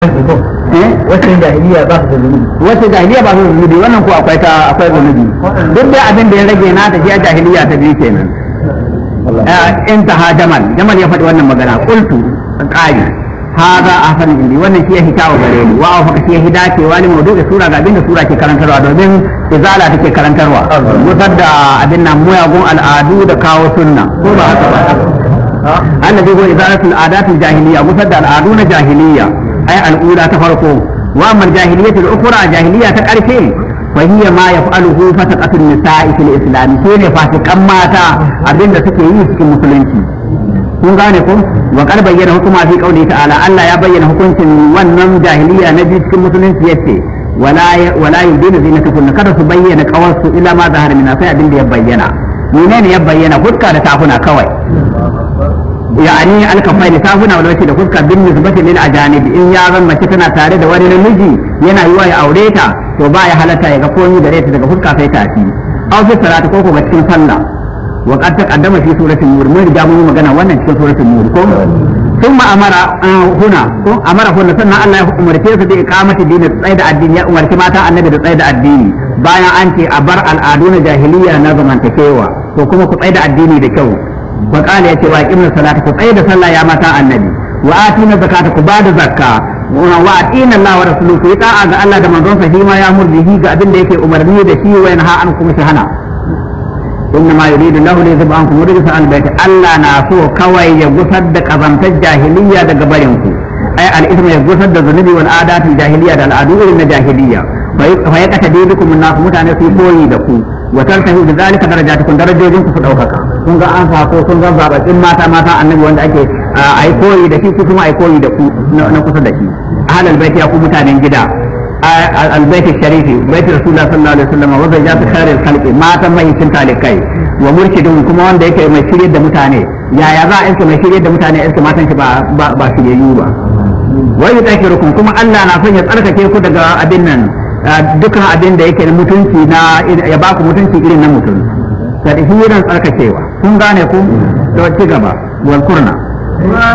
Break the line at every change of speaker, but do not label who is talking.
wacce jahiliya ba su da zunubi
wacce jahiliya ba su da zunubi wannan ko akwai ta akwai zunubi duk da abin da ya rage na ta shi jahiliya ta biyu kenan in ta ha jamal jamal ya faɗi wannan magana qultu qali hada ahsan indi wannan shi ya hitawa gare ni wa fa shi ya hidacewa ne maudu'i sura ga abin da sura ke karantarwa domin izala take karantarwa musar da abin nan muyagun al'adu da kawo sunna ko ba haka ba annabi ko izalatul adatul jahiliya musar da al'adu na jahiliya ai al'ula ta farko wa amma jahiliyatul ukhra jahiliya ta karfe fa hiya ma yaf'aluhu fataqatun nisa'i fil islam sune fasikan mata abinda suke yi cikin musulunci kun gane ko wa qad bayyana hukuma fi qawli ta'ala Allah ya bayyana hukuncin wannan jahiliya na biyu cikin musulunci yace wala wala yudina zinatakum kada su bayyana qawarsu ila ma zahara min sai abinda ya bayyana menene ya bayyana fuska da tafuna kawai yani alkafai da tafuna wal da fuska bin nisbati lil ajanib in ya zan mace tana tare da wani namiji yana yiwa ya aure ta to ba ya halatta ya ga komai gare ta daga fuska sai tafi aw fi salati ko ko cikin sallah wa qad taqaddama fi suratul nur mun riga mun magana wannan cikin suratul nur ko thumma amara huna ko amara huna sannan Allah ya umarce su da iqamati dini tsaye da addini ya umarci mata annabi da tsaye da addini bayan an ce a bar al'adu na jahiliya na zamantakewa to kuma ku tsaye da addini da kyau wa qala yace wa aqimna salata ku tsaye da sallah ya mata annabi wa atina zakata ku bada zakka wa atina Allah wa rasuluhu ku ta'a ga Allah da manzon sa shi ma ya murjihi ga abin da yake umarni da shi wa yanha an kuma shi hana inna ma yuridu lahu li yuzhiba ankum rijsa al bayt Allah na so kawai ya gusar da kazantar jahiliya daga barin ku ai al isma ya gusar da zunubi wal adatul jahiliya da al'adu irin na jahiliya fa ya kata dai dukum nas mutane su koyi da ku wa tartahu bi zalika darajatukum darajojin ku su daukaka kun ga an ko kun ga zabatin mata mata annabi wanda ake ai koyi da shi ku kuma ai koyi da ku na kusa da shi ahlal baiti ya ku mutanen gida البيت الشريف بيت رسول الله صلى الله عليه وسلم وزوجات خير الخلق ما تم يكن تالكاي ومرشدون kuma wanda yake mai shirye da mutane yaya za a iska mai shirye da mutane iska matan shi ba ba shiryayyu ba wai yutakirukum kuma Allah na son ya tsarkake ku daga abin nan dukkan abin da yake mutunci na ya ba ku mutunci irin na mutum tadhiran tsarkakewa kun gane ku to ci gaba wal kurna